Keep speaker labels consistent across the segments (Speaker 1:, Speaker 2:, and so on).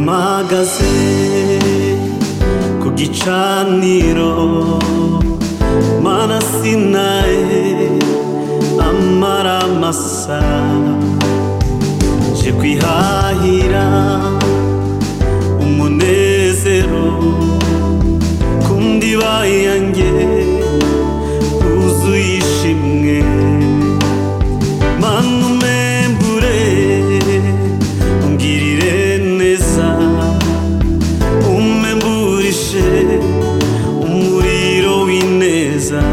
Speaker 1: ahagaze ku gicaniro mana sinaye amaramasa je kwihahira umunezero ku ndiba yanjye wuzuye ishimwe mana umembure ungirire neza umemburishe umuriro w'ineza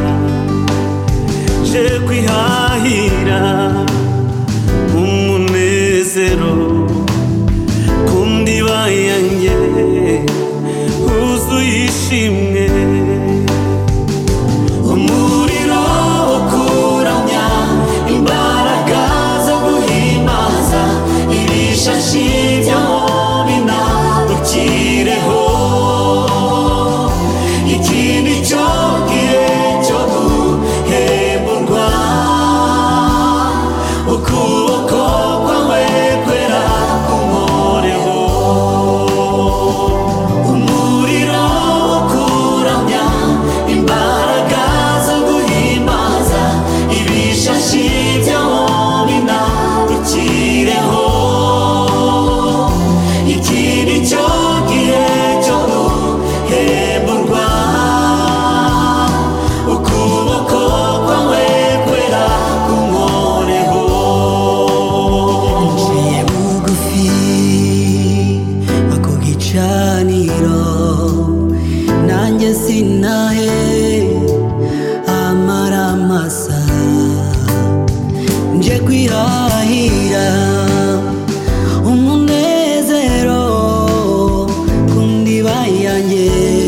Speaker 1: je kwihahira umunezero ku ndiba yanjye wuzuye ishimwe umuriro ukuramya imbaraga zo guhimbaza ibishashi by'amobina ukireho ikindi cyo gihe cyo guhemburwa ukuboko kwawe kwera kumoreho umuriro ukuramya imbaraga zo guhimbaza ibishashi by'amobina ukireho ikindi cyo gihe cyo guhemburwa ukuboko kwawe kwera kumoreho
Speaker 2: Nciye bugufi ako gicaniro nanjye sinahe amaramasa nje kwihahira umunezero ku ndiba yanjye